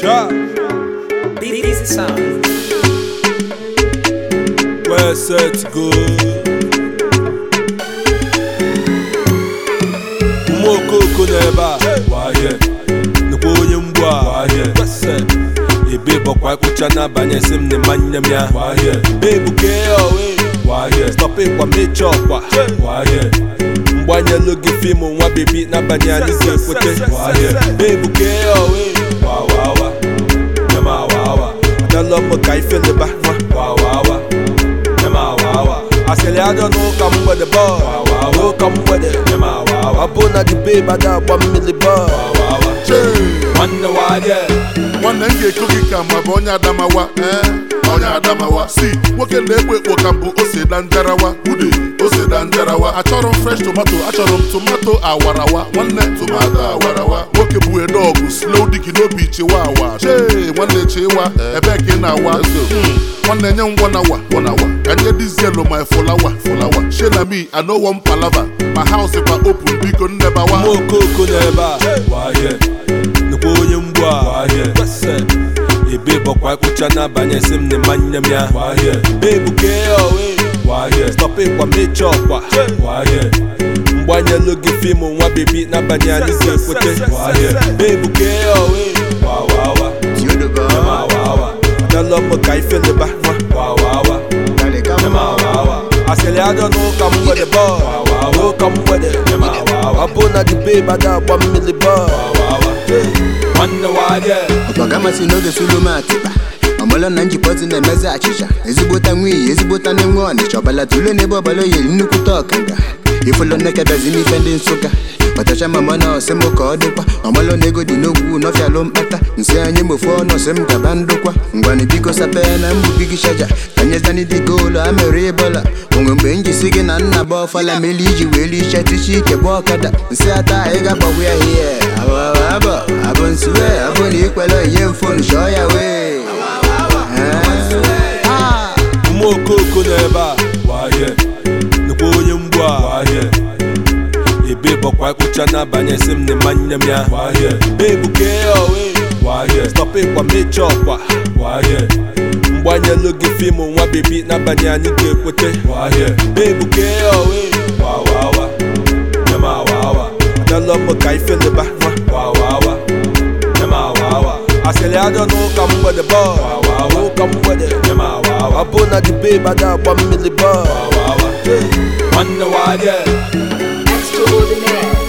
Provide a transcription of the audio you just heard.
Sha, Easy sound. where set go. Ụmụ okoko n'ebe a, waye, nnukwu onye mgbu a, waye, kwese. Ebe bọkwa ịkpụcha n'abanye si m n'ịmanye m ya, waye. Ebuke owe, waye, stop ịkwa mecha ọkwa, waye. Mgbanyelu gị fiimu nwa bebi n'abanye anyị ga-ekwete, waye. Ebuke owe, wawawa, nyama wawa. Adala m ka ifeleba, wawawa. Nyamawawa asịrị adọ n'ụka mgbede bọl n'ụka mgbede ọ bụ na the babe ada agba mmiri bọl nwanne waje nwanne m ga-eko gị ka ma bụ onye adamawa ee onye adamawa si nwoke na-ekpo ekpo ka mbụ ose da njarawa ude ose da njarawa achọrọ m fresh tomato achọrọ m tomato awarawa nwanne tomato awarawa nwoke bụ edọgụ slow digi n'obi chiwa awa chee nwanne chiwa ebe ka ị na-awa Hmm, nwanne nye m wanawa wanawa ka nye dizielu my fulawa fulawa shena me i no wan palava ma house kwa open biko nnebawa ụmụ okoko n'ebe a waye nnukwu onye mgbu a waye kwese ebe bọkwa ịkpụcha n'abanye si m n'ịmanye m ya waye ebuke owe waye stop ịkwa mecha ọkwa waye mgbanyelu gị fiimu nwa bebi n'abanye anyị ga-ekwete waye ebuke owe wawawa Nyamawawa Adala m ka ifeleba wawawa Nyamawawa Asịrị adọ n'ụka mgbede bọl n'ụka mgbede ọ bụ na the babe ada agba mmiri bọl nwanne waje ọkpagamasi n'oge solomatịkpa ọmụlọ na njikọzi na-emezi achịcha ezigbota nwiyi ezigbota na-enwe ọnịcha ọbala tule n'ebe ọbala oyiri nnukwute ọkanga ifụlọ nnekebezi n'ife ndị nsụka ọtacha mama na ọsị m ka ọ dịkwa ọmalụ na ego dị n'ogwu n'ọfịalụ mkpata nsị anyị mofu ọnụ ọsị m gaba ndụkwa ngwanụ biko sapee na mgbubi gị shaja ka nyezani dị goolu amere ịbọla onwe mgbe njisi gị na nna bụ ọfala meli iji wee lichaa tichi ike bụ ọkada nsị ata anyị ga-agbagwu ya hie abụ abụ nsiwe abụ na ikwele onye mfonu chọọ ya wee Ah. ụmụ okoko n'ebe a waye nnukwu onye mgbu a waye ebe bọkwa ịkpụcha n'abanye si m n'ịmanye m ya waye ebuke owe waye stop ịkwa mecha ọkwa waye mgbanyelu gị fiimu nwa bebi n'abanye anyị ga-ekwete waye ebuke owe wawawa nyamawawa adala m ka ifeleba wawawa nyamawawa asịrị adọ n'ụka mgbede bọl n'ụka mgbede ọ bụ na the babe ada agba mmiri bọl nwanne waje Extraordinaire.